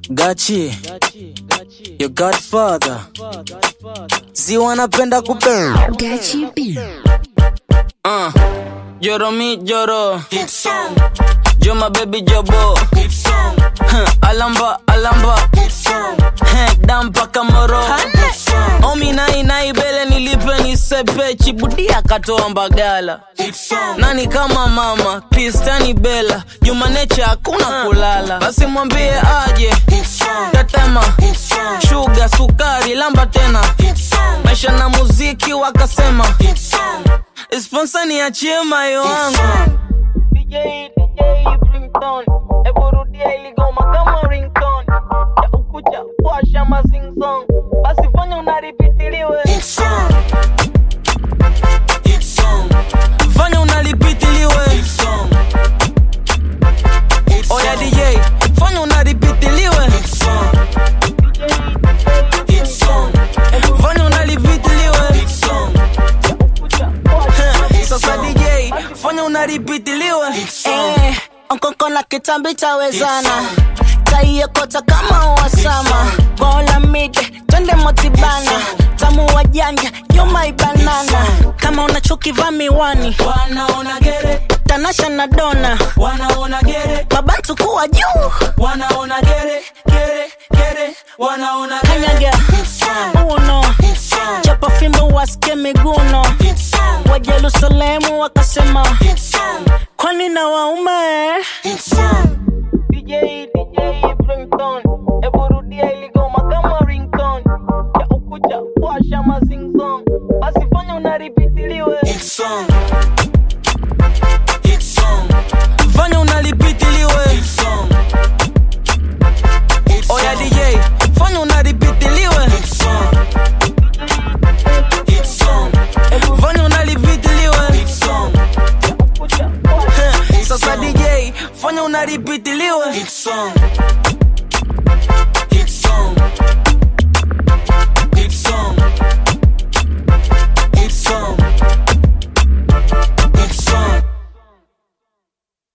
Gachi, your godfather. Si wanapenda kupe. Gachi B. Uh, Joro mi joro. Jo my baby jobo. Huh, alamba alamba. Huh, dampa kamoro. Omi nai nai bele nilipe nisepe chibudia katoa mbagala. Nani kama mama Kristani Bella Juma Nature hakuna kulala basi mwambie aje tetema shuga sukari lamba tena maisha na muziki wakasema sponsor niachie mayo wangu DJ, DJ Brimton Ebu rudia iligoma kama ringtone Ya ukucha washa mazingzong Basi fanya unaripitiliwe Fanya unalipitiliwe Oya DJ Fanya unalipitiliwe Fanya unalipitiliwe Sasa DJ Fanya unalipitiliwe Eh, onkoko na kitambi tawezana taiekota kama wasama gola mide twende motibana tamu wa janja yomaibanana kama unachokivaa miwani Wanaona gere tanasha na dona Wanaona gere mabantu kuwa juu Wanaona gere Gere Gere Wanaona gere kanyaga uno chapa fimbo wasike miguno wa jerusalemu wakasema kwani na waume DJ, DJ Brimton Ebu rudia iligoma kama ringtone Ya ukucha washa mazingzong Basi fanya unaripitiliwe Fanya unalipitiliwe Oya DJ Fanya unalipitiliwe Fanya unalipitiliwe Sasa DJ Fanya unalipitiliwe